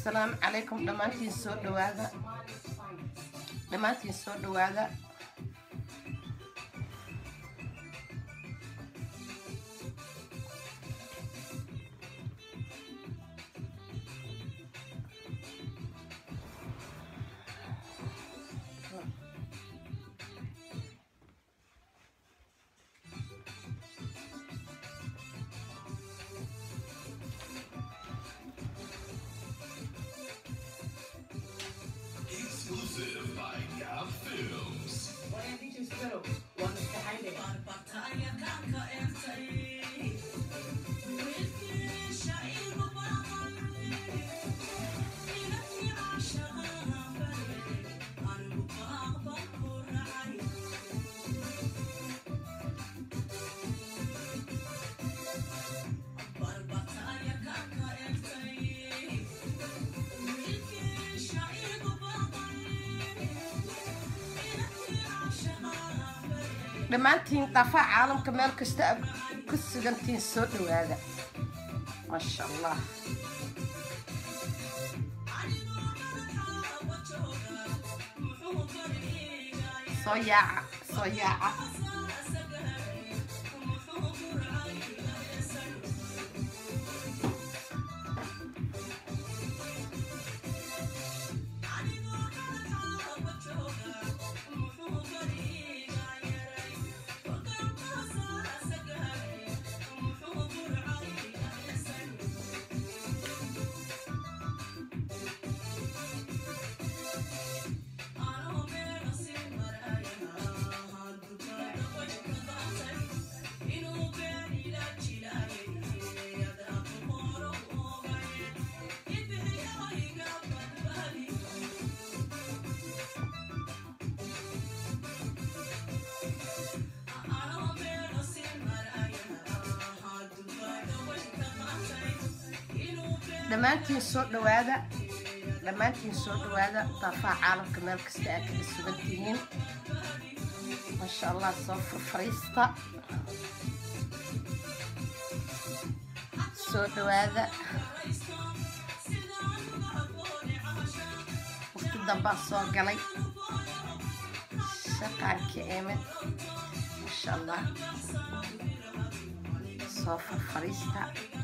asalaamu calaykum dhammaantiin soo dhawaada dhammaantiin soo dhawaada Exclusive by Gap Films. One features Sparrow, one is behind it. dhammaantiin dhafaa caalamka meel kasta aad ku sugantiin soo dhawaada maasha allah soo yaaca soo yaaca dhammaantiin soo dhawaada dhammaantiin soo dhawaada daafaha caalamka meel kasta aad kaga sugan tihiin maasha allah soo furfariista soo dhawaada waqti dambaa soo galay shaqaanka eemid maasha allah soo furfariista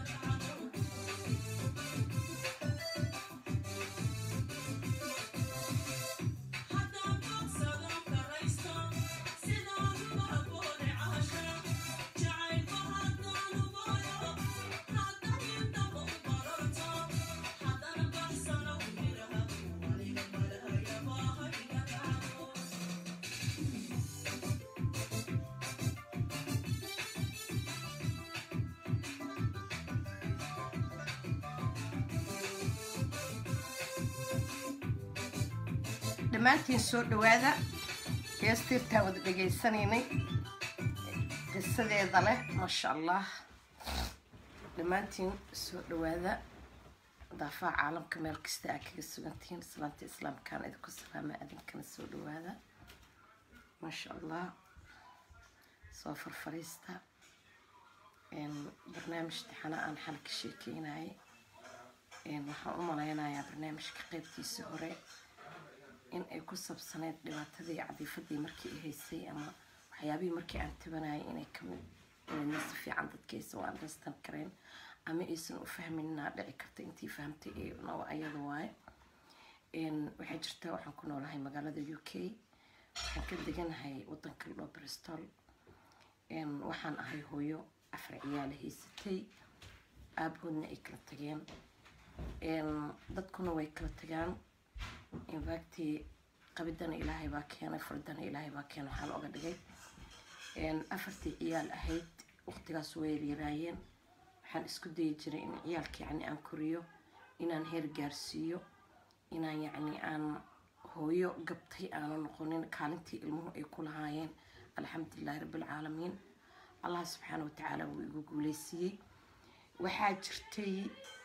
dhammaantiin soo dhawaada heestiirtaa wada dhegaysanaynay qisadeeda leh maasha allah dhammaantiin soo dhawaada daafaha caalamka meel kasta aad kaga sugantihiin islaanta islaamkaan idinku salaama adinkana soo dhawaada maasha allah soo farfariista barnaamij tixana aan xal ka sheekeynayay waxaan u malaynayaa barnaamijka qeybtiisa hore in ay ku sabsaneyd dhibaatadii cadiifadii markii ay haysay ama waxyaabihii markii aan tabanayay inay kamid inayna si fiican dadkaysa u understand kareen ama aysan u fahmin inaa dhici karta intii fahamtay ee noo ayada waaye waxay jirtaa waxaan ku noolahay magaalada u k waxaan ka deganahay wadanka loo bristol waxaan ahay hooyo afar ciyaala haysatay aabahoodna ay kala tageen dadkuna way kala tagaan infacti qabidana ilaahay baa keenay furdana ilaahay baa keenay waxaa looga dhigay afartii ciyaal ahayd waqtigaas way yaryaraayeen waxaan isku dayi jiray in ciyaalka yacni aan koriyo inaan heer gaarsiiyo inaan yacni aan hooyo gabtay aanu noqonin kaalintii ilmuhu ay ku lahaayeen alxamdulilahi rabbilcaalamiin allah subxaana watacaala wuu igu guuleysiiyey waxaa jirtay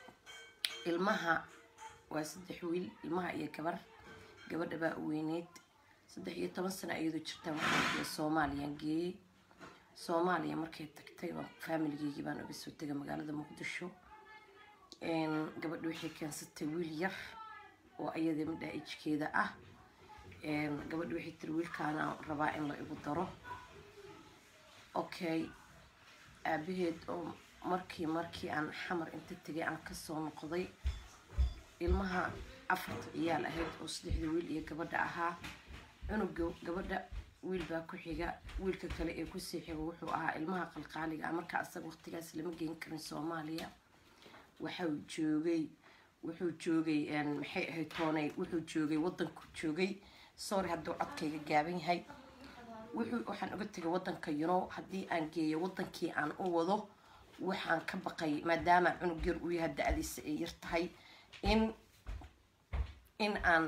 ilmaha waa saddex wiil ilmaha iyo gabar gabadha baa u weyneyd saddex iyo toban sano iyadoo jirtaan waxaan soomaaliyaan geeyey soomaaliya markay tagtay faamiligeygi baan uga soo tegay magaalada muqdisho gabadhi waxay keensatay wiil yar oo ayada midhaa ijkeeda ah gabadhi waxay tiri wiilkaana rabaa in la igu daro okay aabaheed oo markii markii aan xamar inta tegay aan kasoo noqday ilmaha afarta ciyaal ahayd oo saddexda wiil iyo gabadha ahaa cunuga gabadha wiil baa ku xiga wiilka kale ee kusii xiga wuxuu ahaa ilmaha qalqaaliga ah marka asaga waqtigaas lama geen karin soomaaliya waxau joogay wuxuu joogay maxay ahayd tooney wuxuu joogay wadanku joogay sorry hadduu codkayga gaaban yahay wuxuu waxaan uga tegay wadanka yunow haddii aan geeyo wadankii aan u wado waxaan ka baqay maadaama cunug yar uu yahay da-diisa ay yar tahay in in aan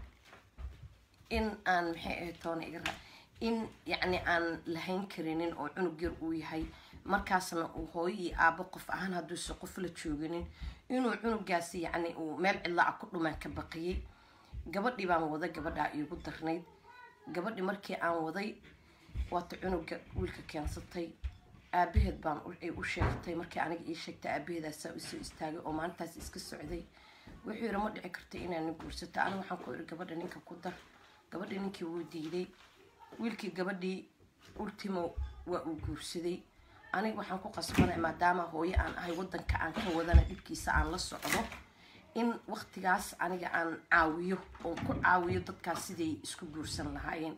in aan maxay ahayd toona iga raa in yacni aan lahayn karinin oo cunug yar uu yahay markaasna uu hooyo iyo aabo qof ahaan hadduuse qof la jooginin inuu cunugaasi yacni uu meel cidla ah ku dhumaan ka baqiyay gabadhii baan wada gabadhaa iigu darnayd gabadhi markii aan waday waata cunuga wiilka keensatay aabaheed baan ay u sheegtay markii aniga ii sheegtay aabaheedaasaa usoo istaagay oo maalintaas iska socday wuxuu yiri ma dhici karta inaa nin guursato aniga waxaan ku iri gabadha ninka ku dar gabadhii ninkii wuu diiday wiilkii gabadhii ultimo waa uu guursaday aniga waxaan ku qasbanay maadaama hooyo aan ahay wadanka aan ka wadana dhibkiisa aan la socdo in waqtigaas aniga aan caawiyo oon ku caawiyo dadkaas siday isku guursan lahaayeen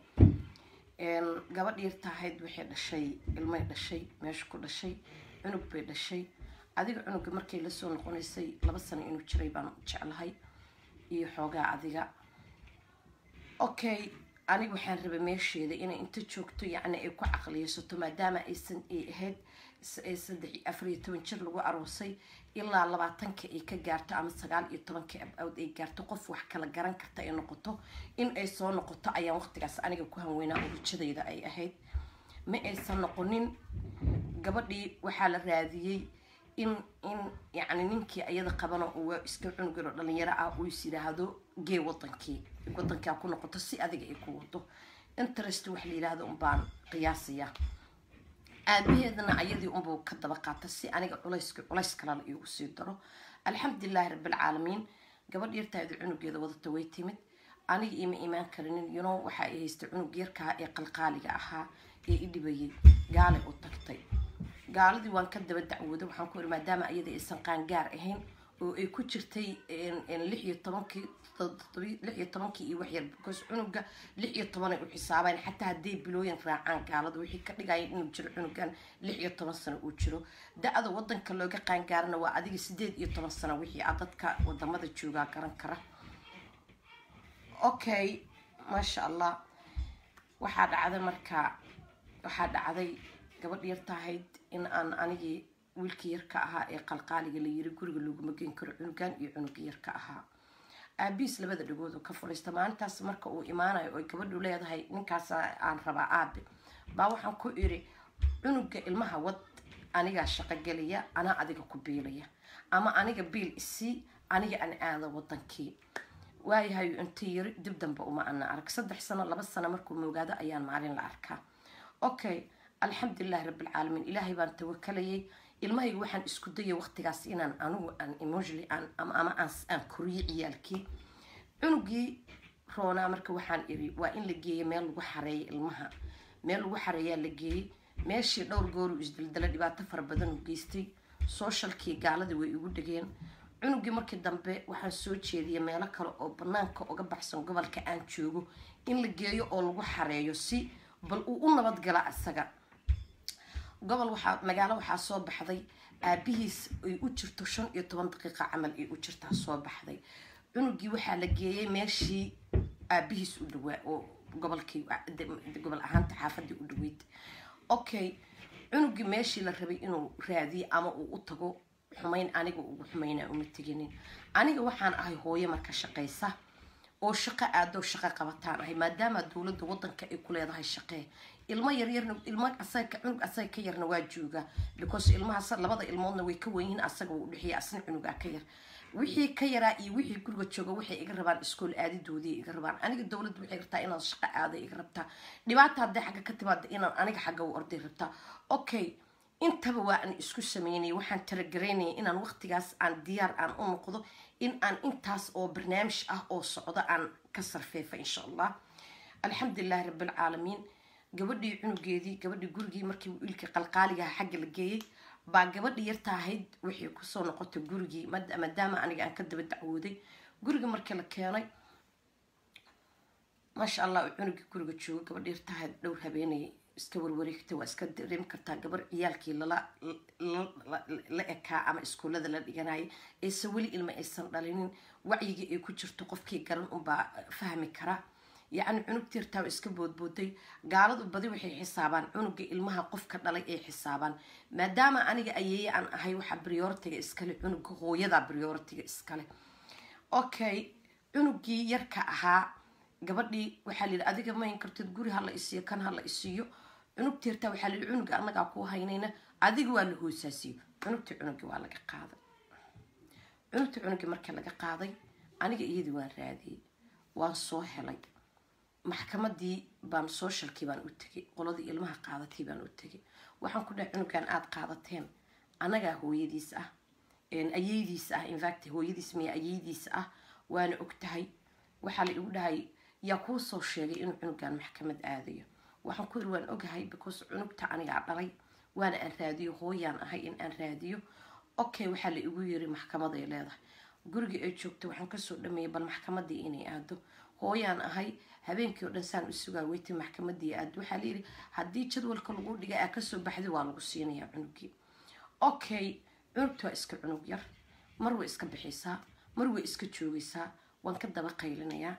gabadh yartaahayd waxay dhashay ilmay dhashay meesha ku dhashay cunug bay dhashay adiga cunuga markay lasoo noqonaysay laba sano inuu jiray baan jeclahay iyo xoogaa adiga okay aniga waxaan rabay meesheeda inay inta joogto yacni ay ku caqliyeysato maadaama aysan ay ahayd saddex afar iyo toban jir lagu aroosay ilaa labaatanka ay ka gaarto ama sagaal iyo tobanka abawd ay gaarto qof wax kala garan karta ay noqoto in ay soo noqoto ayaan waqtigaas aniga ku hanweynaa oo rajadayda ay ahayd ma aysan noqonin gabadhii waxaa la raadiyey in in yacni ninkii ayada qabana uu iska cunugiro dhalinyaro ah uu is yidhaahdo gee wadankii wadankaa ku noqoto si adiga ay ku wado interest wax la yidhaahdo unbaan qiyaasaya aabaheedna ayadii unbuu ka daba qaata si aniga culayska culays kalala iigu sii daro alxamdulilahi rabbilcaalamiin gabadh yartaada cunugeeda wadata way timid aniga ima imaan karinin yuno waxa ay haystay cunug yarkaa ee qalqaaliga ahaa ee i dhibayay gaalay u tagtay gaaladii waan ka daba dacwooday waxaan ku iri maadaama ayada aysan qaangaar ahayn oo ay ku jirtay lix iyo tobankii lix iyo tobankii iyo waxyar because cunuga lix iyo toban ay u xisaabayn xataa hadday bilooyin raacaan gaalada wixii ka dhigaya inuu jiro cunugan lix iyo toban sano uu jiro da-da wadanka looga qaangaarana waa adiga sideed iyo toban sano wixii a dadka wadamada joogaa garan kara okay maasha allah waxaa dhacday marka waxaa dhacday gabadh yartahayd in aan anigii wiilkii yarka ahaa ee qalqaaliga la yiri guriga looguma geen karo cunugan iyo cunuga yarka ahaa aabiis labada dhagood oo ka fadhiista maalintaas marka uu imaanayo oy gabadhu leedahay ninkaas aan rabaa aabe baa waxaan ku iri cunuga ilmaha wad anigaa shaqo gelaya anaa adiga ku biilaya ama aniga biil isii aniga aan aada wadankii waayahay inta yiri dib dambe uma ana arag saddex sano laba sano markuu moogaado ayaan maalin la arkaa okay alxamdulilahi rabbilcaalamiin ilaahay baan tawakalayay ilmahayga waxaan isku dayay waqtigaas inaan anigu aan emotionally aan ama ama aan aan koriyo ciyaalkii cunugii roonaa marka waxaan iri waa in la geeyo meel lagu xareeyo ilmaha meel lagu xareeyaa la geeyey meeshii dhowr gooru isdaldala dhibaato fara badan u geystay socialkii gaaladii way igu dhegeen cunugii markii dambe waxaan soo jeediyay meelo kale oo banaanka uga baxsan gobolka aan joogo in la geeyo oo lagu xareeyo si bal uu u nabadgala isaga gobol waxaa magaalo waxaa soo baxday aabihiis ay u jirto shan iyo toban daqiiqa camal ay u jirtaa soo baxday cunugii waxaa la geeyay meeshii aabihiis u dhawaa oo gobolkii gobol ahaanta xaafadii u dhaweyd okay cunugii meeshii la rabay inuu raadiyo ama uu u tago xumayn aniga ugu xumayna uma teginin aniga waxaan ahay hooyo marka shaqaysa oo shaqo aadoo shaqo qabataan ahay maadaama dowladda wadanka ay ku leedahay shaqee ilmo yaryarna ilmo asaga cunug asaga ka yarna waa jooga because ilmahaas labada ilmoodna way ka wenyihiin asaga wuu udhexeeya asna cunugaa ka yar wixii ka yaraa iyo wixii guriga jooga waxay iga rabaan iskool aadidoodii iga rabaan aniga dowladda waxay rabtaa inaan shaqo aada iga rabtaa dhibaata hadday xagga ka timaada inaan aniga xagga u orday rabtaa okay intaba waa aan isku sameynay waxaan talagaraynaya inaan waqtigaas aan diyaar aan u noqdo in aan intaas oo barnaamij ah oo socdo aan ka sarfeefa insha allah alxamdulilahi rabbilcaalamiin gabadhii cunugeedii gabadhii gurigii markii wiilkii qalqaaligaha xagga la geeyey baa gabadhii yarta ahayd waxay kusoo noqotay gurigii mad- maadaama aniga aan ka daba dacwooday guriga markii la keenay maasha allah uu cunugii guriga joogo gabadhii yarta ahayd dhowr habeenay iska warwareegtay waa iska dareemi kartaa gabar ciyaalkii lala la- la- la ekaa ama iskuullada la dhiganayay eese weli ilma aysan dhalinin wacyigii ay ku jirto qofkii garan unbaa fahmi kara yacni cunugtii yartaa iska boodbooday gaaladu badi waxay xisaabaan cunuga ilmaha qofka dhalay ay xisaabaan maadaama aniga ayeeye aan ahay waxaa prioritiga iskale cunuga hooyada prioritiga iskale okay cunugii yarka ahaa gabadhii waxaa la yidhi adiga mahin kartid guri hala isiiyo kan hala isiiyo cunugtii yartaa waxaa la yidhi cunuga annagaa kuu haynayna adiga waa la hoosaasiyo cunugtii cunugii waa laga qaaday cunugtii cunugii markii laga qaaday aniga iyadii waan raadiyey waan soo helay maxkamadii baan socialkii baan u tegay qoladii ilmaha qaadatay baan u tegay waxaan ku dhahay cunugan aada qaadateen anagaa hooyadiis ah ayeydiis ah infact hooyadiis miya ayeydiis ah waana og tahay waxaa la igu dhahay yaa kuu soo sheegay inuu cunugan maxkamad aadayo waxaan ku yiri waan ogahay because cunugta anigaa dhalay waana aan raadiyo hooyaan ahay in aan raadiyo okay waxaa la igu yiri maxkamaday leedahay gurigii ay joogto waxaan kasoo dhameeyay bal maxkamadii inay aado hooyaan ahay habeenkii oo dhan saan u sugaa weytay maxkamadii aad waxaa layidhi haddii jadwalka lagu dhigay aa kasoo baxday waa lagu siinayaa cunugii okay cunugta waa iska cunug yar mar way iska bixiysaa mar way iska joogaysaa waan ka daba qaylinayaa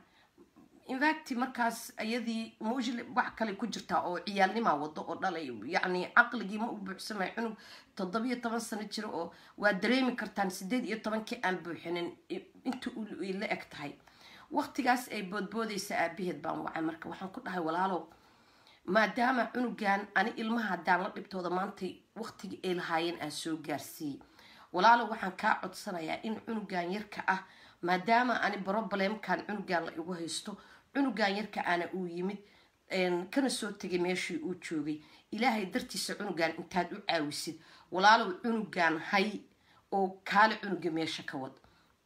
infact markaas iyadii mujli wax kale ku jirtaa oo ciyaalnimaa wado oo dhalay yacni caqligii ma u buuxsamay cunug toddobiyo toban sano jiro oo waa dareemi kartaan sideed iyo tobankii aan buuxinin inta ay la eg tahay waqtigaas ay boodboodaysa aabaheed baan wacay marka waxaan ku dhahay walaalow maadaama cunugan ani ilmaha haddaan la dhibtooda maantay waqtigii ay lahaayeen aan soo gaarsiiyey walaalow waxaan kaa codsanayaa in cunugan yarka ah maadaama ani broblemkan cunugan la igu haysto cunugan yarka ana uu yimid kana soo tegay meeshii uu joogay ilaahay dartiisa cunugan intaad u caawisid walaalow cunugan hay oo kaale cunuga meesha ka wad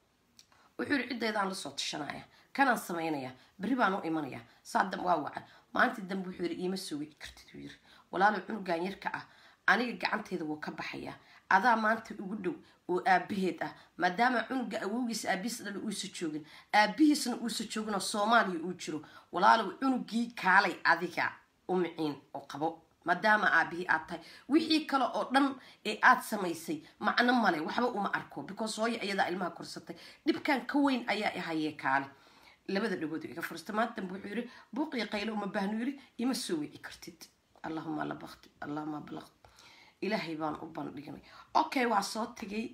wuxuu yidhi ciddaydaan lasoo tashanaya kanaan samaynaya berri baan u imanaya saadam waa waca maalintii dambe wuxuu yidhi iima soo wici kartid uu yiri walaalow cunugan yarka ah aniga gacanteeda wuu ka baxayaa adaa maanta ugu dhow oo aabaheed ah maadaama cunuga awowgiisa aabihiis dhali uusa joogin aabihiisna uusa jooginoo soomaaliya uu jiro walaalow cunugii kaalay adiga u miciin oo qabo maadaama aabihii aad tahay wixii kale oo dhan ee aad samaysay macno male waxba uma arko because hooyo iyadaa ilmaha korsatay dhibkan ka weyn ayaa ihayee kaale labada dhagood iga fursta maanta dambe wuxuu yidhi buuqiyo qayle uma baahnu yidhi ima soo wici kartid allahuma labaqti allahuma balaqt ilaahay baan u bandhignay okay waa soo tegay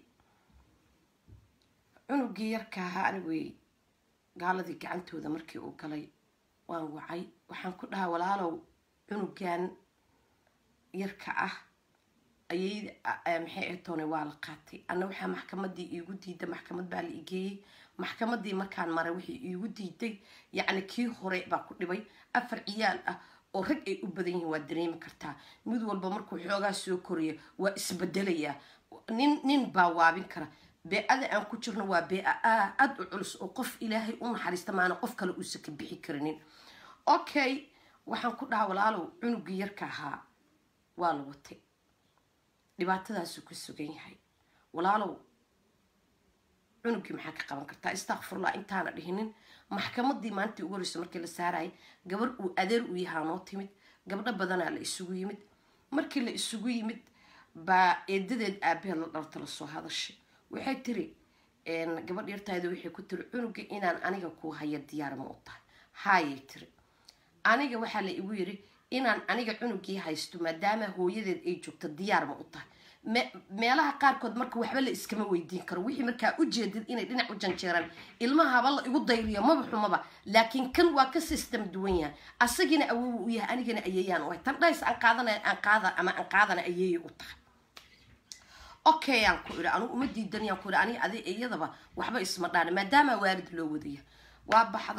cunugii yarka ahaa anigay gaaladii gacantooda markii uu galay waan wacay waxaan ku dhahaa walaalow cunugan yarka ah ayay maxay etoone waa la qaatay anna waxaa maxkamadii iigu diiday maxkamad baa la igeeyey maxkamadii markaan maray waxay iigu diiday yacni kii hore baa ku dhibay afar ciyaal ah oo rag ay u badan yihiin waa dareemi kartaa mid walba markuu xoogaa soo koraya waa isbedelayaa nin nin baa waabin kara bee-ada aan ku jirno waa bee-a aad u culus oo qof ilaahay u naxariista maana qof kale uusan ka bixi karinin okay waxaan ku dhaha walaalow cunugii yarka ahaa waa la watay dhibaatadaasuu ka sugan yahay walaalow cunugii maxaa ka qaban kartaa istakfurlah intaana dhihinin maxkamadii maalintii ugu horeysa markii la saarayay gabar uu adeer u yahaa noo timid gabdho badanaa la isugu yimid markii la isugu yimid baa eedadeed aabaheed la dhalta lasoo hadashay waxay tiri gabadh yartaada waxay ku tiri cunuga inaan aniga kuu haya diyaar ma u tahay haayay tiri aniga waxaa la igu yiri inaan aniga cunugii haysto maadaama hooyadeed ay joogto diyaar ma u tahay meelaha qaarkood marka waxba la iskama weydiin karo wixii markaa ujeedid inay dhinac u janjeeraan ilmaha haba la igu dayriyo maba xumaba laakiin kan waa ka system duwan yahay asagina awow u yahay anigana ayeeyaan u hay tan dhays aan qaadana aan qaada ama aan qaadana ayeeyay u tahay okay aan ku idhi anugu uma diidanayaan ku idhi aniga adi iyadaba waxba isma dhaana maadaama waalid loo wadaya waa baxday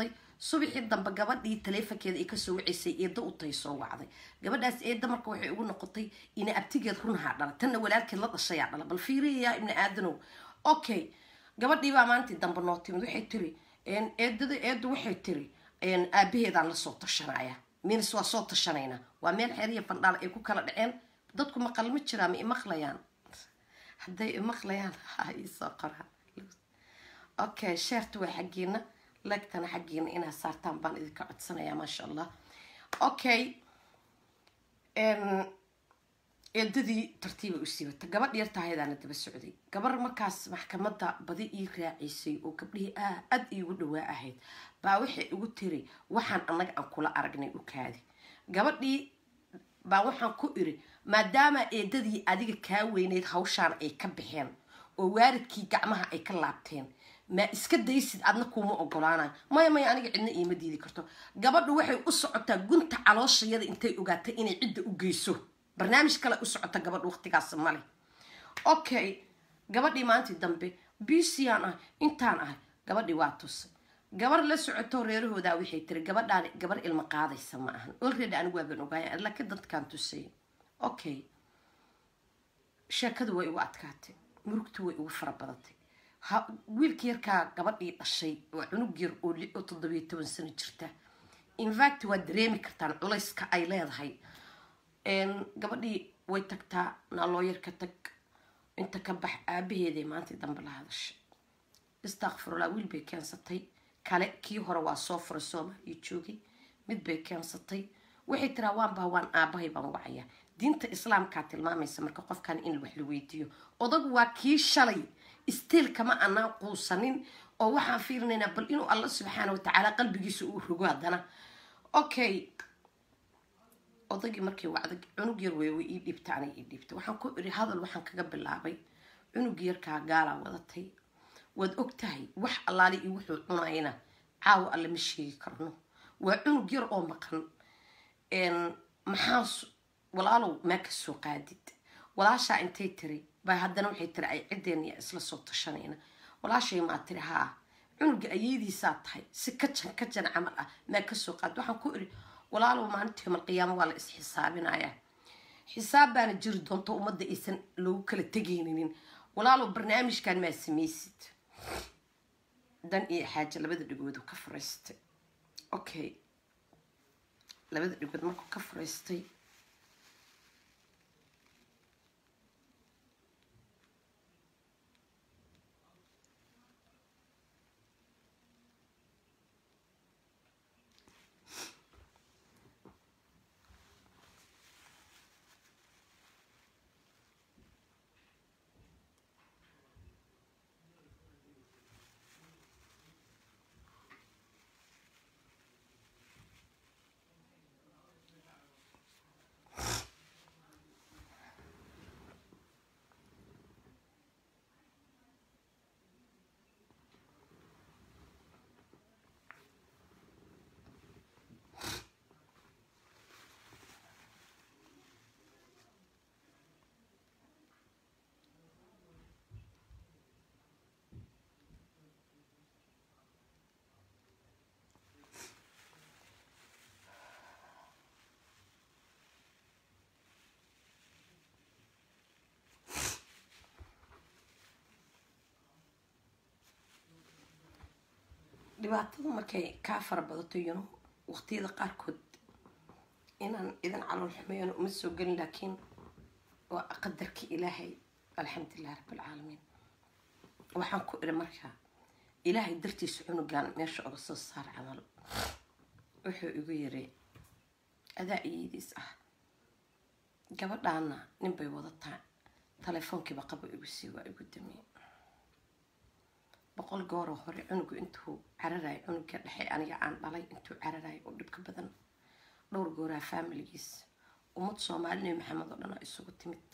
subaxii dambe gabadhii taleefonkeeda ay kasoo waceysay eedda u tay soo wacday gabadhaas eedda marka waxay ugu noqotay ina abtigeed runahaa dhala tanna walaalkeed la dhashayaa dhala bal fiiriyayaa ibni aadanow okay gabadhii baa maalintii dambe noo timid waxay tiri eedada eeddu waxay tiri aabaheedaan lasoo tashanaya minis waa soo tashanaynaa waa meel xeriya fandhaal ay ku kala dhaceen dadku maqal ma jiraa ma imaqlayaan hadday imaqlayaan ha iisoo qoraan okay sheerta waa xaggiina legtana xaggiina inaad saartaan baan idinka codsanayaa maasha allah okay eedadii tartiiba u siibata gabadh yartahaydaana daba socday gabar markaas maxkamadda badi ii raaciysay oo gabdhihii aad iigu dhawaa ahayd baa waxay igu tiri waxaan annaga aan kula aragnay u kaadi gabadhii baa waxaan ku iri maadaama eedadii adiga kaa weyneyd hawshaan ay ka baxeen oo waaridkii gacmaha ay ka laabteen ma iska daysid adna kuuma ogolaanayo maya maya aniga cidna iima diidi karto gabadhu waxay u socotaa gunta calooshayada intay ogaatay inay cidda u geyso barnaamij kale u socota gabadh waqtigaas male okay gabadhii maantii dambe bcaan ah intaan ahay gabadhii waa tusay gabar la socoto reerahoodaa waxay tiri gabadhaan gabar ilmo qaadaysa ma ahan olready anigu waaban ogaaya laakiin dadkaan tusay okay sheekadu way igu adkaatay murugtu way igu fara badatay wiilka yarkaa gabadhii dhashay waa cunug yar oo li oo toddobiyo toban sano jirta infact waad dareemi kartaan culayska ay leedahay gabadhii way tagtaa naalooyarka tag inta ka bax aabaheeday maantii dambe la hadashay istakfirullah wiil bay keensatay kale kii hore waa soo furay soomaaliya joogay mid bay keensatay waxay tiraa waan baa waan aabahay baan wacayaa diinta islaamkaa tilmaamaysa marka qofkan in wax la weydiiyo odagu waa kii shalay stiil kama anaan quusanin oo waxaan fiirinaynaa bal inuu alla subxaana watacaala qalbigiisa uu rogo haddana okay odagii markay wacda cunug yar wey way ii dhiibta anay ii dhiibta waxaan ku iri hadal waxaan kaga bilaabay cunug yarkaa gaalaa wadatay waad og tahay wax allaali iyo wuxuu cunayna caawa alle ma sheegi karno waa cunug yar oo maqan maxaa walaalow maa ka soo qaadid walaashaa intay tiri baa haddana waxay tiri ay ciddeen iyo isla soo tashanayna walaashay maa tiri haa cunuga ayeydiisaa tahay si kajan kajan camal ah maa kasoo qaadid waxaan ku iri walaalow maalinta yoomal qiyaamo waa la is-xisaabinayaa xisaab baana jiri doonto ummadda aysan loogu kala tegayninin walaalow barnaamijkan maa samaysid dan iyo xaaja labada dhigoodu ka furaystay okay labada dhigood markuu ka furaystay dhibaatadu markay kaa fara badato yano waqtiyada qaarkood inaan idan calool xumeeyana uma soo gelin laakiin waa qadarka ilaahay alxamdulilah rabbilcaalamiin waxaan ku iri marka ilaahay dartiisa cunugan meesha oga soo saar camal wuxuu igu yiri adaa iyadiis ah gabadhaana nin bay wadataa telefoonkiiba qaba igu sii waa igu damiyey boqol gooroo hore cunugu intuu cararayo cunuga dhexe aniga aan dhalay intuu cararayo oo dhibka badan dhowr gooraa faamiligiis ummad soomaali nebi maxamed oo dhan isugu timid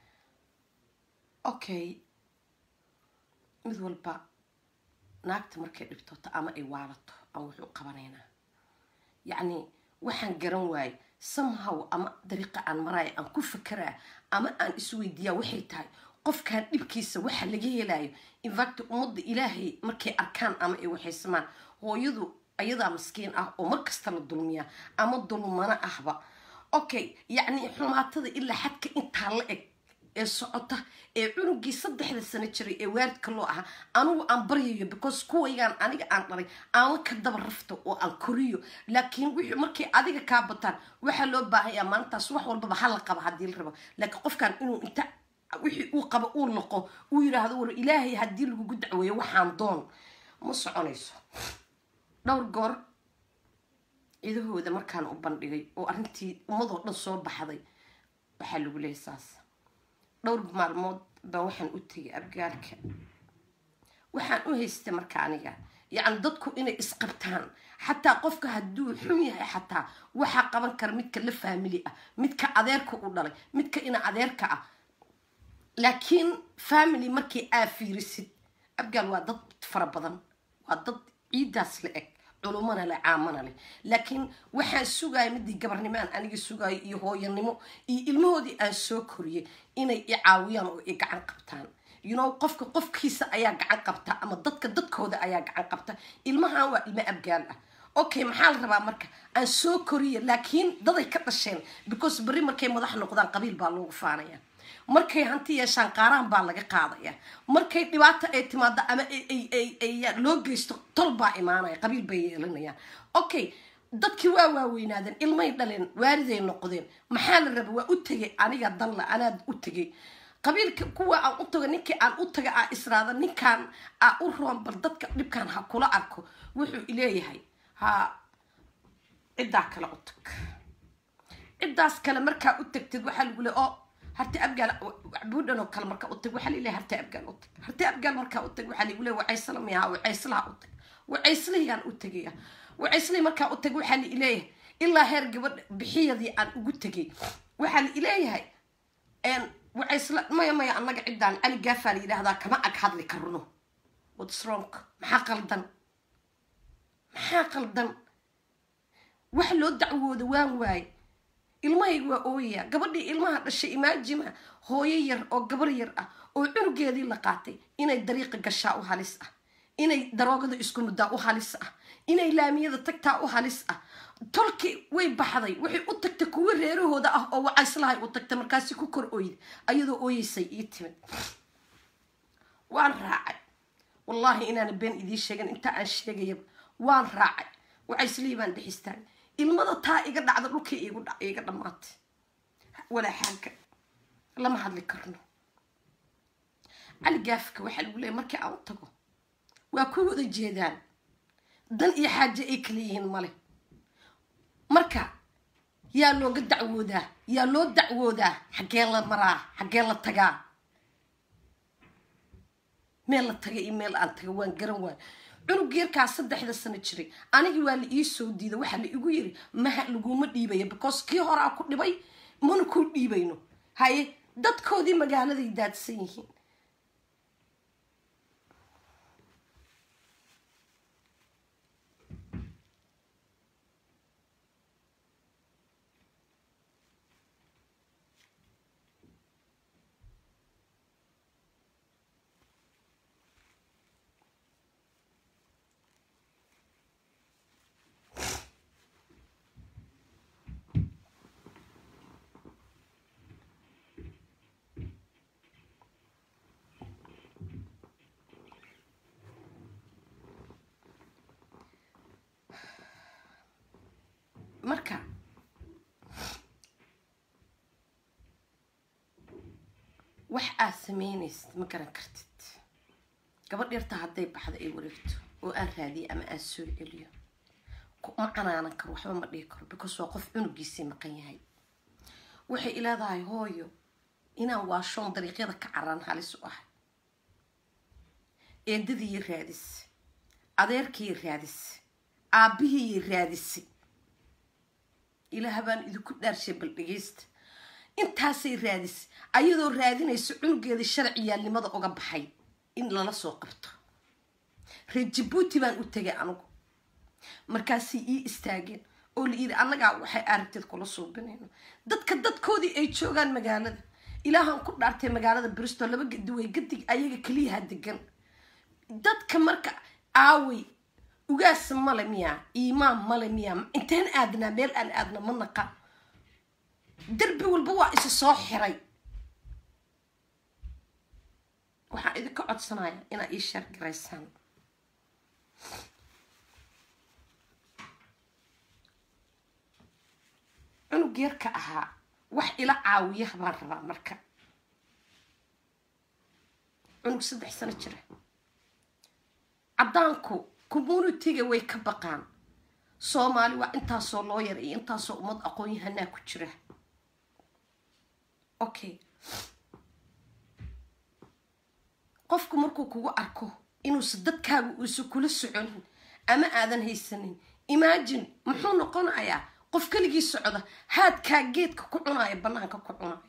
okay mid walba naagta markay dhibtooto ama ay waalato aan wuxuu qabanaynaa yacni waxaan garan waayey somehow ama dariiqa aan maraayo aan ku fakeraa ama aan isweydiiyaa waxay tahay qofkan dhibkiisa waxa laga helayo infact ummadda ilaahay markay arkaan ama ay waxaysamaan hooyadu ayadaa maskiin ah oo mar kasta la dulmiyaa ama dulmana ahba okay yacni xumaatada ilaa xadka intaa la eg ee socota ee cunugii saddexda sano jiray ee waalidka loo ahaa anigu aan baryayo because kuwaygaan aniga aan dhalay aama ka daba rafto oo aan koriyo laakiin wixii markay adiga kaa bataan waxaa loo baahanyaa maalintaas wax walbaba hala qaba haddii la rabo laakiin qofkan inuu inta wixii uu qabo uu noqo uu yidhaahdo war ilaahay haddii lagugu dacweeyo waxaan doon ma soconayso dhowr goor cidahooda markaan u bandhigay oo arrintii ummadoo dhan soo baxday waxaa lagu leeyay saas dhowr maalmood baan waxaan u tegay abgaalka waxaan u haystay marka aniga yacni dadku inay isqabtaan xataa qofka hadduu xun yahay xataa waxaa qaban kara midka la faamili ah midka adeerka u dhalay midka ina adeerka ah laakiin family markii aa fiirisid abgaal waa dad fara badan waa dad ciidaas la eg culumana leh caamana leh laakiin waxaan sugaya midii gabarnimo aan aniga sugayo iyo hooyanimo iyo ilmahoodii aan soo koriyay inay i caawiyaan oo i gacan qabtaan you know qofka qofkiisa ayaa gacan qabta ama dadka dadkooda ayaa gacan qabta ilmahan waa ilmo abgaal ah okay maxaa la rabaa marka aan soo koriya laakiin daday ka dhasheen because berri markay madax noqdaan qabiil baa loogu faanaya markay hanti yeeshaan qaaraan baa laga qaadaya markay dhibaato ay timaado ama loo geysto tol baa imaanaya qabiil bay yeelanayaan okay dadkii waa waaweynaadeen ilmay dhaleen waaliday noqdeen maxaa la raba waa u tegay aniga danla anaad u tegay qabiilka kuwa aan u tago ninkii aan u taga aa israada ninkaan aa u roon bal dadka dhibkaan ha kula arko wuxuu ileeyahay ha ciddaa kale u tag ciddaas kale markaa u tagtid waxaa lagu le oo harti abgaal buudhan oo kale markaa u tag waxaa laleeyahay harti abgaal u tag harti abgaal markaa u tag waxaa lagu leeyahay wacaysla miyaha wacayslaha u tag wacayslihiyaan u tegaya wacayslihii markaa u tag waxaa laileeyahay ilaa heer gabadha bixiyadii aan ugu tegay waxaa la ileeyahay wacaysla maya maya annaga ciddaan cali gaafaa la yidhaahdaa kama ag hadli karno wadsronk maxaa qaldan maxaa qaldan wax loo dacwooda waan waaye ilmahayga waa ooyaya gabadhii ilmaha dhashay imaajima hooyo yar oo gabar yar ah oo cunugeedii la qaatay inay dariiqa gashaa u halis ah inay daroogada isku muddaa u halis ah inay laamiyada tagtaa u halis ah tolkii way baxday waxay u tagtay kuwo reerahooda ah oo wacayslahay u tagtay markaasi ku kor ooyda ayadoo ooyeysay ii timid waan raacay wallaahi inaana been idiin sheegan intaa aan sheegayaba waan raacay wacayslihii baan dhexistaan ilmada taa iga dhacda dhulkii iga dhammaatay walaa xaaga lama hadli karno cali gaafka waxaa lagu leeyay markii aan u tago waa ku wada jeedaan dan iyo xaaje ay kala yihiin male marka yaa looga dacwoodaa yaa loo dacwoodaa xaggee la maraa xaggee la tagaa meel la taga iyo meel aan taga waan garan waayo cunug yarkaa saddexda sano jiray anigii waa la ii soo diida waxaa la igu yiri maha laguma dhiibaya because kii horaa ku dhibay mana ku dhiibayno haye dadkoodii magaaladay daadsan yihiin marka wax aad sameynaysid ma garan kartid gabadh yarta hadday baxdo ay wareegto oo aan raadiyo ama aan soo celiyo ma canaanan karo waxba ma dhihi karo because waa qof cunugiisii maqan yahay waxay ileedahay hooyo inaan waashoon dariiqyada ka caraan halis u ahay eedadiiy raadis adeerkiiy raadis aabihiiy raadisay ilaah baan idinku dhaarshay bal dhegeysta intaasay raadisay ayadoo raadinayso cunugeeda sharciyaalnimada uga baxay in lala soo qabto reer jabuuti baan u tegay anigu markaasay ii istaageen oo la yidhi annagaa waxay aragteed kula suubinayno dadka dadkoodii ay joogaan magaalada ilaahaan ku dhaartay magaalada bristol laba gadi way gadig ayaga keliyaha degan dadka marka aaway ugaas male miyaa iimaan male miyaa inteen aadnaa meel aan aadna ma naqa derbi walba waa isi soo xiray waxaan idinka codsanaya inaad ii sheer garaysaan cunug yarka ahaa wax ila caawiya baan rabaa marka cunug saddex sano jira caddaanku communitiga way ka baqaan soomaali waa intaasoo loo yar iyo intaasoo ummad aqoon-yahanaa ku jira okay qofku markuu kugu arko inuusa dadkaaga uusa kula soconin ama aadan haysanin imagine muxuu noqonayaa qof keligii socda haadkaa geedka ku cunaya banaanka ku cunaya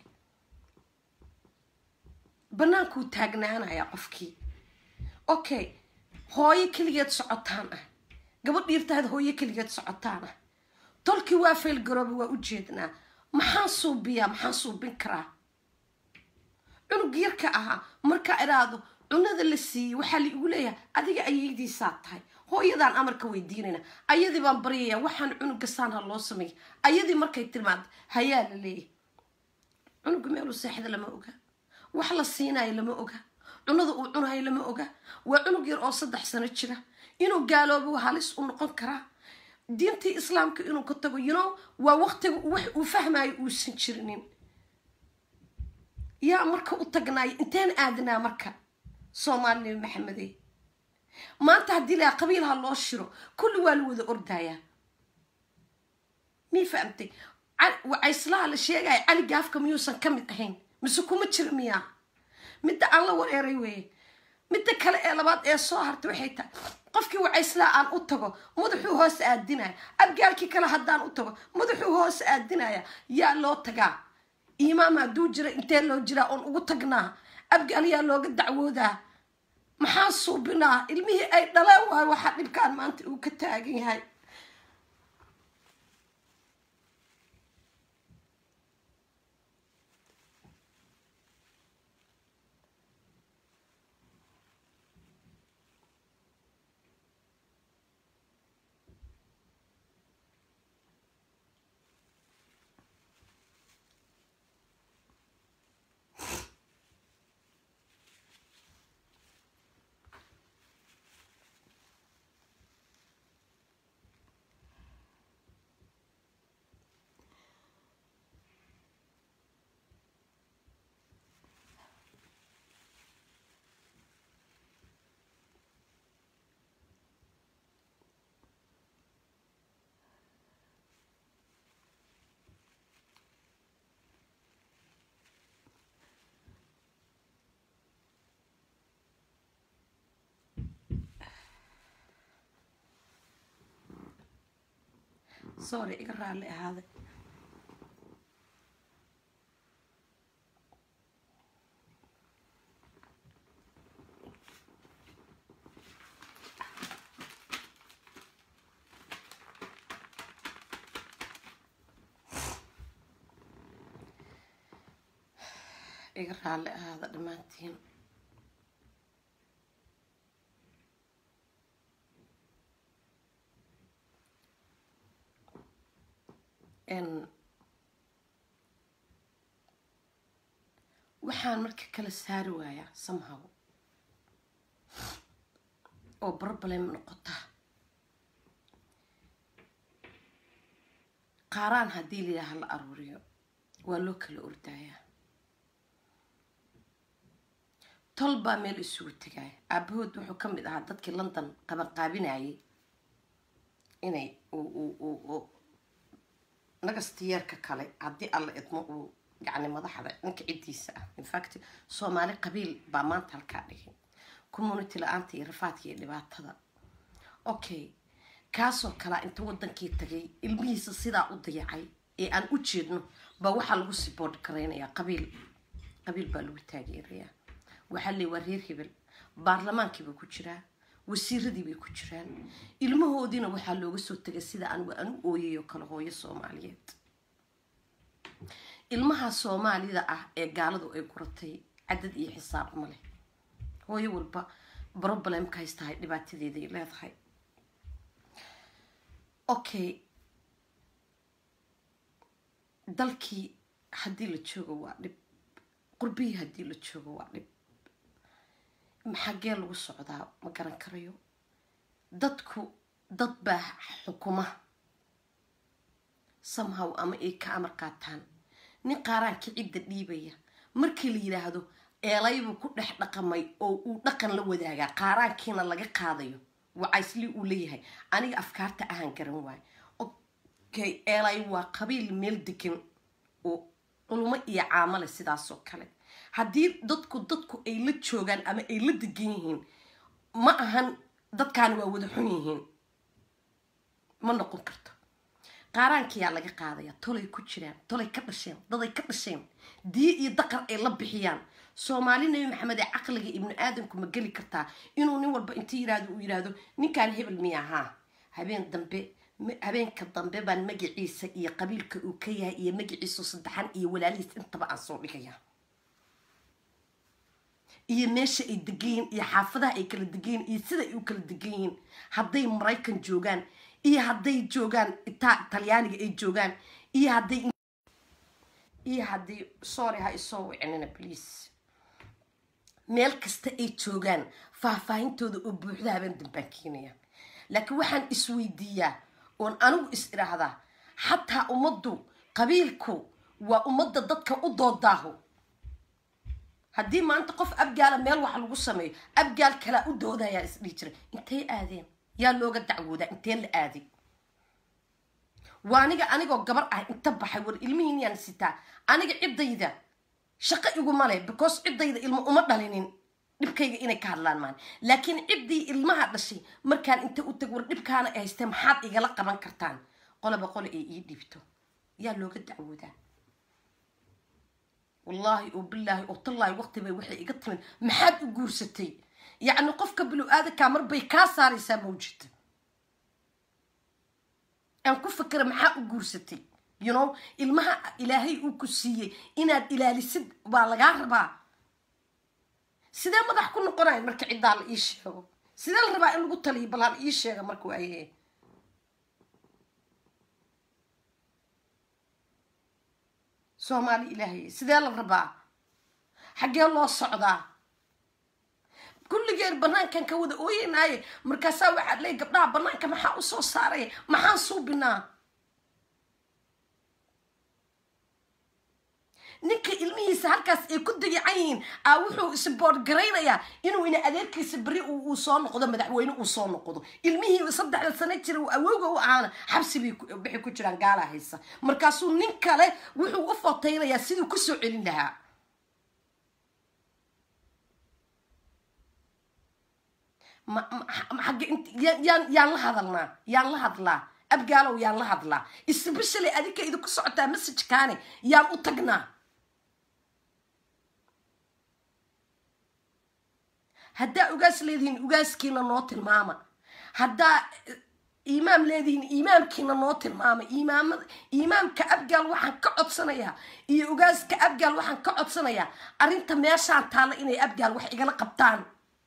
banaankuu taagnaanaya qofkii okay hooyo keligeed socotaan ah gabadh dhiirtaada hooyo keligeed socotaan ah tolkii waa faylgarooba waa u jeednaa maxaa suubiyaa maxaa suubin karaa cunug yarka ahaa markaa idhaahdo cunada la siiyey waxaa la igu leeyahay adiga ayaydiisaa tahay hooyadaan amarka weydiinayna ayadii baan baryaya waxaan cunuga saan ha loo sameeya ayadii markay tilmaanta hayaa la leeyahay cunuga meeluu seexda lama oga wax la siinayo lama oga cunada uu cunayo lama oga waa cunug yar oo saddex sano jira inuu gaaloobo halis u noqon karaa diintii islaamka inuu ka tago you know waa waqtiga wax uu fahmayo uusan jirinin yaa marka u tagnaayo inteen aadnaa marka soomaali nabi maxamede maanta haddii lahaa qabiilha loo shiro kulli waa la wada ordayaa mii fahamtay wacayslaha la sheegaya cali gaafka miyuusan ka mid ahayn mise kuma jira miyaa midda aan la wareeray weeye midda kale ee labaad ee soo hartay waxay tahay qofkii wacayslaha aan u tago madaxuu hoos aadinaya abgaalkii kale haddaan u tago madaxuu hoos aadinaya yaa loo tagaa imaam hadduu jira intee loo jiraa oon ugu tagnaa abgaal yaa looga dacwoodaa maxaa suubinaa ilmihii ay dhaleen waayo waxaa dhibkaan maanta uu ka taagan yahay sorry iga raalli ahaaday iga raalli ahaada dhammaantiin waxaan marka kala saari waayaa somehow oo problem noqota qaaraan haddii layidhaaha la aruuriyo waa loo kala ordaayaa tol baa meel isugu tegaya aabahood wuxuu ka mid ahaa dadkii london qabanqaabinayay inay nagastiyeerka kale haddii alla idmo uu yani madaxda ninka ciddiisa ah infact soomaali qabiil baa maanta halkaa dhigay community la-aanta iyo rafaadka iyo dhibaatada okay kaasoo kalaa inta wadankii tagay ilmihiisa sidaa u dayacay ee aan u jeedno baa waxaa lagu sibood garaynayaa qabiil qabiil baa lagu taageerayaa waxaa leey waa reer hebel baarlamaankiiba ku jiraa wasiiradii bay ku jiraan ilmahoodiina waxaa looga soo tegay sida aan aan u ooyayo kale hooyo soomaaliyeed ilmaha soomaalida ah ee gaaladu ay guratay cadad iyo xisaab ma leh hooyo walba problemka haystahay dhibaatadeeday leedahay okay dalkii haddii la joogo waa dhib qurbihii haddii la joogo waa dhib maxagee lagu socdaa ma garan karayo dadku dad baa xukuma somehow ama ay ka amar qaataan nin qaaraanka cidda dhiibaya markii la yidhaahdo eelaybuu ku dhex dhaqamay oo uu dhaqan la wadaagaa qaaraankiina laga qaadayo wacaysli uu leeyahay aniga afkaarta ahaan garan waayo okay eelay waa qabiil meel degan oo culmo iyo caamale sidaasoo kale haddii dadku dadku ay la joogaan ama ay la degan yihiin ma ahan dadkaani waa wada xun yihiin ma noqon karto qaaraankiyaa laga qaadaya tolay ku jiraan tolay ka dhasheen daday ka dhasheen diye iyo daqar ay la bixiyaan soomaali nabi maxamed ee caqliga ibnu aadamku ma geli kartaa inuu nin walba inta yiraahdo uu yiraahdo ninkaan hebel miya ahaa habeen dambe habeenka dambe baan magaciisa iyo qabiilka uu ka yahay iyo magaciisu saddexan iyo walaalihiis intaba aan soo dhigaya iyo meesha ay degan yihiin iyo xaafadaha ay kala degan yihiin iyo sida ay u kala degan yihiin hadday maraykan joogaan iyo hadday joogaan ita talyaaniga ay joogaan iyo hadday iyo haddii sorry ha isoo wicinina please meel kasta ay joogaan faahfaahintooda oo buuxda habeen dambaan keenaya laakiin waxaan isweydiiyaa oon anigu is idhaahdaa xataa ummaddu qabiilku waa ummadda dadka u doodaaho haddii maanta qof abgaala meel wax lagu sameeyo abgaal kalaa u doodayaa isdhihi jiray intay aadeen yaa looga dacwoodaa intee la aaday waa aniga anigoo gabar ah inta baxay war ilmihiin yaan sitaa aniga ciddayda shaqo iguma leh because ciddayda ilmo uma dhalinin dhibkayga inay ka hadlaan maan laakiin ciddii ilmaha dhashay markaan inta u tag war dhibkaana ay haystee maxaad igala qaban kartaan qoloba qole ay ii dhibto yaa looga dacwoodaa wallaahi oo bilaahi oo tallaahi waqti bay waxay iga timid maxaad u guursatay yacni qofka bilu-aadankaa mar bay kaa saaraysaa mawjida aan ku fakera maxaa u guursatay you know ilmaha ilaahay uu ku siiyey inaad ilaalisid baa lagaa rabaa sidee madax ku noqonaya marka ciddaa la ii sheego sidee la rabaa in lagu taliyo bal hala ii sheega marka waaye soomaali ilaahay sidee la rabaa xaggee loo socdaa kulligeen banaankan ka wada ooyeynaaye markaasaa waxaad leey gabdhaha banaanka maxaa usoo saaray maxaan suubinaa ninka ilmihiisa halkaas ay ku dayacan yihiin a wuxuu isboord garaynayaa inuu ina adeerkiisa beri uu soo noqdo madaxweyne uu soo noqdo ilmihii saddexda sano jira awowga u ahaana xabsi bay waxay ku jiraan gaalaa haysa markaasuu nin kale wuxuu u fotaynayaa siduu kusoo celin lahaa yaan yaan la hadalnaa yaan la hadlaa abgaalow yaan la hadlaa especially adinka idinku socotaa messagekaane yaan u tagnaa haddaa ugaas leedihiin ugaaskiina noo tilmaama haddaa imaam leedihiin imaamkiina noo tilmaama imaamada imaamka abgaal waxaan ka codsanayaa iyo ugaaska abgaal waxaan ka codsanayaa arrinta meeshaan taalla inay abgaal wax igala qabtaan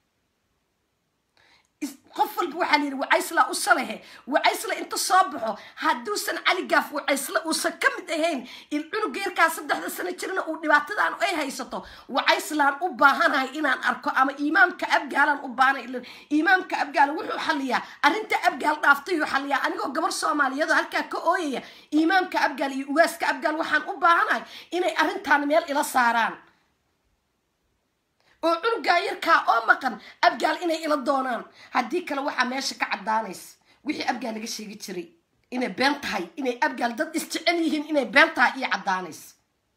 qof walba waxaa la yidhi wacaysla u salehe wacaysla inta soo baxo hadduusan cali gaaf wacaysla uusan ka mid ahayn il cunugeerkaa saddexda sano jirna uu dhibaatadan ay haysato wacayslaan u baahanahay inaan arko ama imaamka abgaalaan u baahanay imaamka abgaal wuxuu xaliyaa arrinta abgaal dhaaftayuu xaliyaa anigoo gabar soomaaliyeedoo halkaa ka ooyaya imaamka abgaal iyo ugaaska abgaal waxaan u baahanahay inay arrintaan meel ila saaraan oo cunugaa yarkaa oo maqan abgaal inay ila doonaan haddii kale waxaa meesha ka caddaanaysa wixii abgaal laga sheegi jiray inay been tahay inay abgaal dad isjecel yihiin inay been tahay iyo caddaanaysa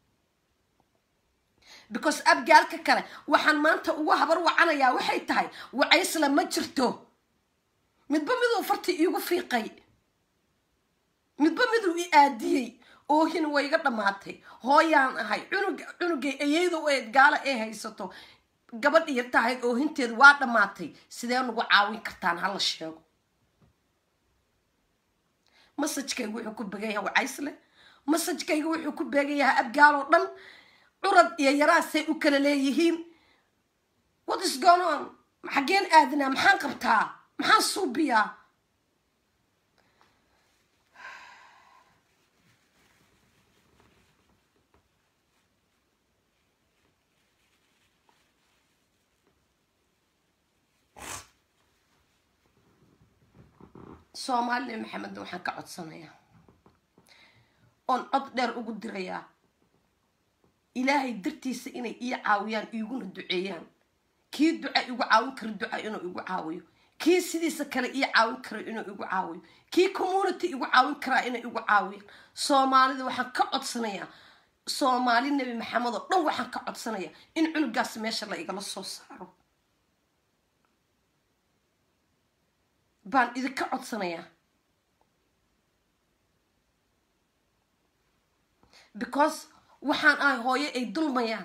because abgaalka kale waxaan maanta ugu habar wacanayaa waxay tahay wacaysla ma jirto midba miduu farti iigu fiiqay midba miduu i aadiyey oohin way iga dhammaatay hooyaan ahay cunug cunugay ayayda eed gaalo ay haysato gabadh yar tahayd oohinteedu waa dhammaatay sidee nagu caawin kartaan hala sheego masajkayga wuxuu ku began yahay wacaysle masajkayga wuxuu ku beegan yahay abgaal oo dhan curad iyo yaraasay u kala leeyihiin what is going on xaggeen aadinaa maxaan qabtaa maxaan suubiyaa soomaali nabi maxamedna waxaan ka codsanayaa oon cod dheer ugu dirayaa ilaahay dartiisa inay ii caawiyaan iiguna duceeyaan kii duca igu caawin kara duca inuu igu caawiyo kii sidiisa kale ii caawin kara inuu igu caawiyo kii community igu caawin karaa inay igu caawiyaan soomaalida waxaan ka codsanayaa soomaali nebi maxamed oo dhan waxaan ka codsanayaa in cunugaas meesha la igala soo saaro baan idinka codsanayaa because waxaan ahay hooyo ay dulmayaan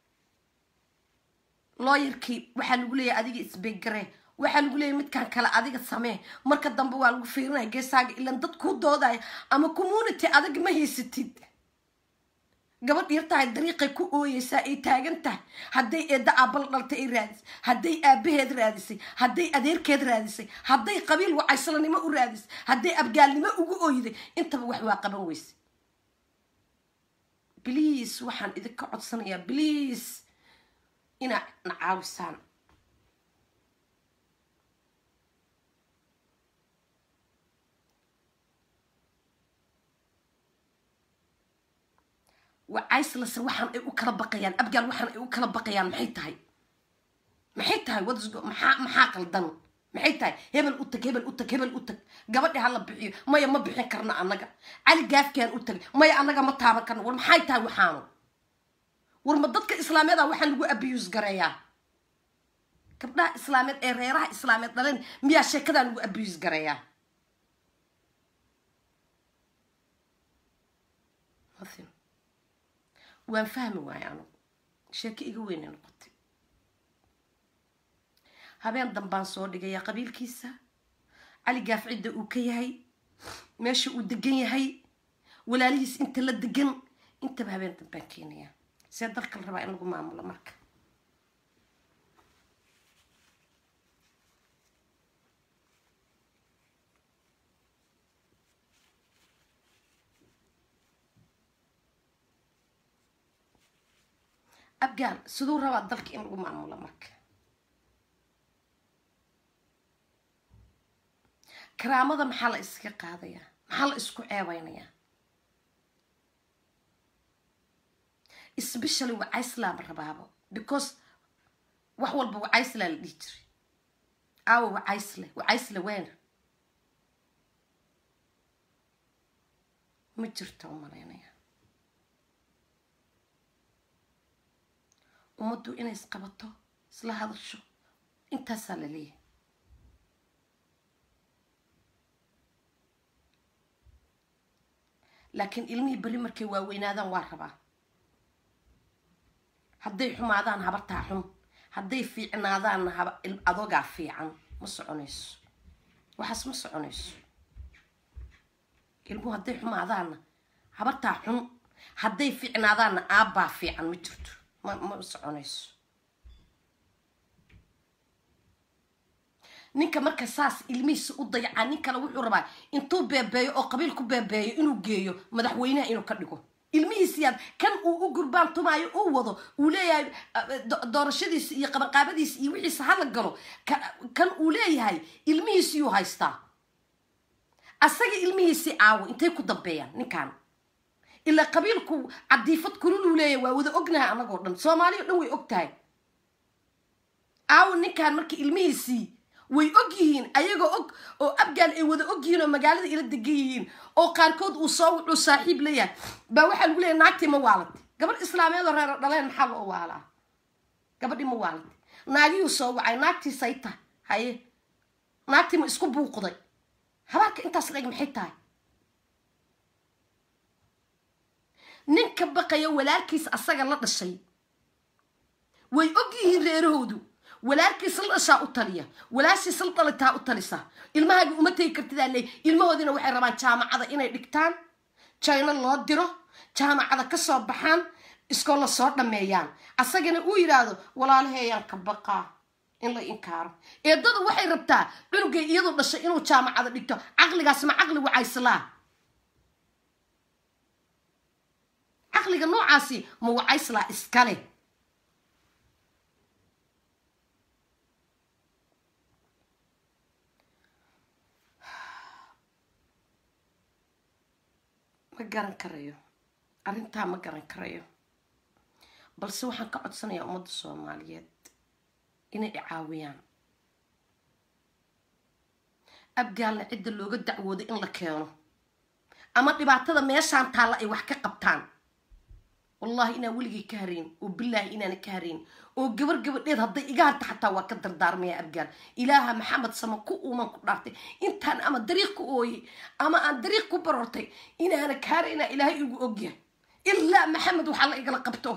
looyarkii waxaa lagu leeyahay adiga isbegaree waxaa lagu leeyahay midkaan kale adiga samee marka dambe waa lagu fiirinaya geesaaga ilan dad kuu doodaya ama community adag ma haysatid gabadh yar tahay dariiqay ku ooyeysaa ay taagan tahay hadday eedda aabala dhaltay ay raadisay hadday aabaheed raadisay hadday adeerkeed raadisay hadday qabiil wacaysalanimo u raadisay hadday abgaalnimo ugu ooyday intaba wax waa qaban weyse bliis waxaan idinka codsanayaa bliis inaad na caawisaan wacayslase waxaan ay u kala baqayaan abgaal waxaan ay u kala baqayaan maxay tahay maxay tahay wadasgo maxaa maxaa qaldan maxay tahay hebel u tag hebel u tag hebel u tag gabadhi hala bixiyo maya ma bixin karna annaga cali gaafkaan u tagay maya annaga ma taaban karna war maxay tahay waxaanu war ma dadka islaameed a waxaan lagu abiyus gareeyaa gabdhaha islaameed ee reeraha islaameed dhaleen miyaa sheekadaa lagu abiyus gareeyaa nothing waan fahmi waaye anugu sheeko iga weynay noqotay habeen dambaan soo dhigayaa qabiilkiisa cali gaaf cidda uu ka yahay meesha uu degan yahay walaalihiis inta la degan intaba habeen dambaan keenayaa see dalka la rabaa in lagu maamulo marka abgaal siduu rabaa dalka in lagu maamulo marka karaamada maxaa la iskaga qaadayaa maxaa la isku ceebeynayaa especially wacaysla ma rabaabo because wax walba wacaysla la dhihi jiray aawo wacaysle wacaysle weena ma jirto u malaynaya ummaddu inay isqabato isla hadasho intaasaa la leeyahay laakiin ilmihii beri markay waaweynaadaan waa rabaa hadday xumaadaan habartaa xun hadday fiicnaadaanna haba adogaa fiican ma soconayso waxaas ma soconayso ilmuhu hadday xumaadaanna habartaa xun hadday fiicnaadaanna aabbaa fiican ma jirto ma ma soconayso ninka marka saas ilmihiisa u dayacaa nin kale wuxuu rabaa intuu beebeeyo oo qabiil ku beebeeyo inuu geeyo madaxweynaha inuu ka dhigo ilmihiisiyaad kan uu u gurbaan tumaayo uu wado uu leeyahay doorashadiisa iyo qabanqaabadiisa iyo wixiisa hala galo kan uu leeyahay ilmihiisiyuu haystaa asaga ilmihiisii aawo intay ku dambeeyaan ninkan ilaa qabiilku cadiifad kululuu leeyahay waa wada ognahay anagoo dhan soomaaliya o dhan way og tahay aawo ninkan marka ilmihiisii way og yihiin ayagoo og oo abgaal ay wada og yihiin oo magaalada ila degan yihiin oo qaarkood uu soo wuxuu saaxiib leeyahay baa waxaa lagu leeyahy naagtii ma waalatay gabadh islaameed oo reero dhaleen maxaa loo waalaa gabadhii ma waalatay naagiyuu soo wacay naagtii say tahay haye naagtii ma isku buuqday habaarka intaas la eg maxay tahay ninka baqaya walaalkiis asaga la dhashay way og yihiin reerahoodu walaalkiis la dhashaa u taliya walaashiis la dhalitaa u talisa ilmahaaga uma tegi kartidaa leey ilmahoodina waxay rabaan jaamacada inay dhigtaan jayno loo diro jaamacada ka soo baxaan iskoolla soo dhammeeyaan asagana uu yidhaahdo walaalaheeyaan ka baqaa in la inkaaro eedadu waxay rabtaa cunugay iyadu dhashay inuu jaamacada dhigto caqligaas ma caqli wacayslaa caqliga noocaasi ma wacayslaa iskale garan karayo arrintaa ma garan karayo balse waxaan ka codsanayaa ummadda soomaaliyeed inay icaawiyaan abgaalna cidda looga dacwooday in la keeno ama dhibaatada meeshaan taalla ay wax ka qabtaan wallahi inaan weligay ka harayn oo bilaahi inaana ka harayn oo gabar gabadheed hadday iga harta xataa waa ka dardaarmaya abgaal ilaaha maxamed sama ku uuman ku dhaartay intaan ama dariiq ku ooyey ama aan dariiq ku barortay inaana ka haraynaa ilaahay igu ogyahay ilaa maxamed waxaa la igala qabto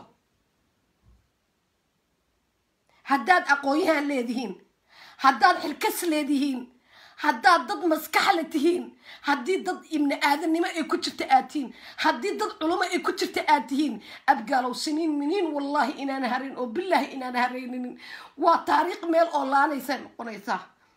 haddaad aqoon-yahan leedihiin haddaad xilkas leedihiin haddaad dad maskaxla tihiin haddii dad ibni aadannimo ay ku jirta aad tihiin haddii dad culamo ay ku jirta aad tihiin abgaalow siniin miniin wallaahi inaan harayn oo bilaahi inaan harayninin waa taariikh meel oo laanaysay noqonaysaa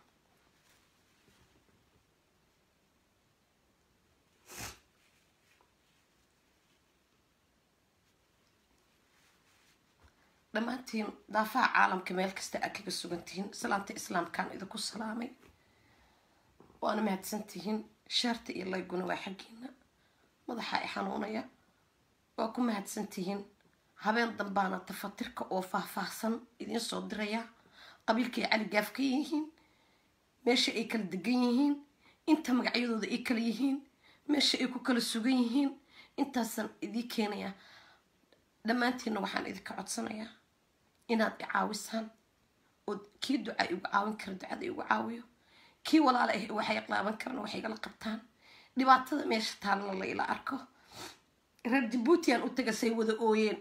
dhammaantiin daafaha caalamka meel kasta aad kaga sugan tihiin salaanta islaamkaan idinku salaamay waana mahadsantihiin shaarta iyo layguna waa xaggiina madaxa i xanuunaya waa ku mahadsantihiin habeen dambaana tafatirka oo faahfaahsan idiin soo diraya qabiilkay cali gaaf ka yihiin meesha ay kala degan yihiin inta magacyadooda ay kala yihiin meesha ay ku kala sugan yihiin intaasaan idii keenaya dhammaantiinna waxaan idinka codsanayaa inaad i caawisaan oo kii duca igu caawin kara ducada igu caawiyo kii walaala ah waxay qaaban karaan waxay igala qabtaan dhibaatada meesha taalna la ila arko reer jabuutiyan u taga say wada ooyeen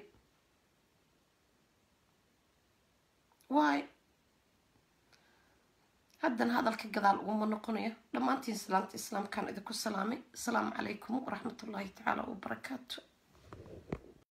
waay haddana hadalka gadaal uguma noqonayo dhammaantiin salaanta islaamkaan idinku salaamay asalaamu calaykum waraxmatullaahi tacaala wabarakaatu